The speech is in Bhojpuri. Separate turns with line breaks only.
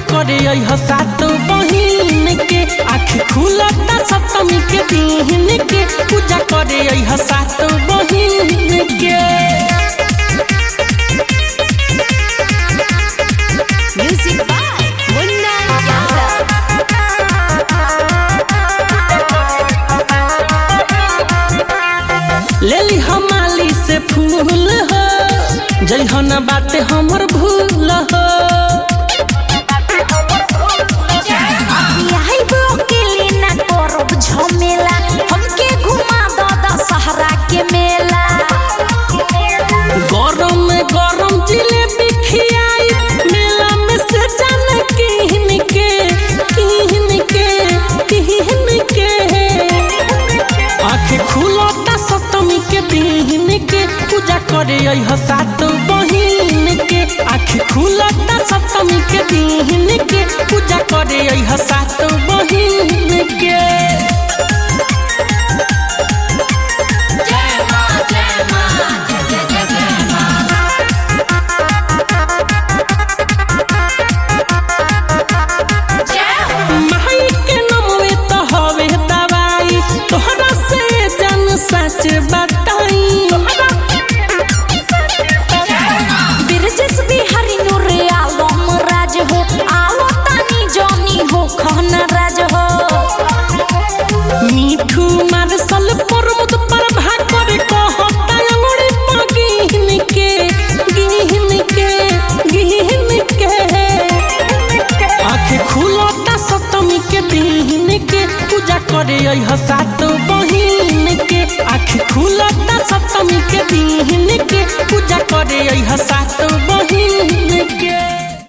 करे अइह सात बहिन के आँख खुलता सप्तमी के दिन के पूजा करे अइह सात बहिन के
Music by Munna Yadav.
लेली हमाली से फूल हो जइहन बाटे हमर भूल हो
आइबो अकेले ना करब झमेला हमके घुमा दो दशहरा के मेला
गरम में गरम जिलेबी खियाई मेला में से जान किहन के किहन के किहन के आँख खुलता सप्तमी के दिन के पूजा करे अइह सात बहिन के आँख खुलता सप्तमी के दिन के पूजा करे अइह सात बहिन के माई के नमवे तो हवे दवाई तोहरा से जन सच बताई
बिरजस बिहारी नूर आलम राज हो आओ तानी जॉनी हो खहना राज हो
मीठू मारसल प्रमोद पर भाकर कहता अंगुरी पर गिहन के गिहन के गिहन के आँख खुलता सप्तमी के दिन के पूजा करे अइह सात बहिन के आँख खुलता सप्तमी के दिन के पूजा करे अइह सात बहिन के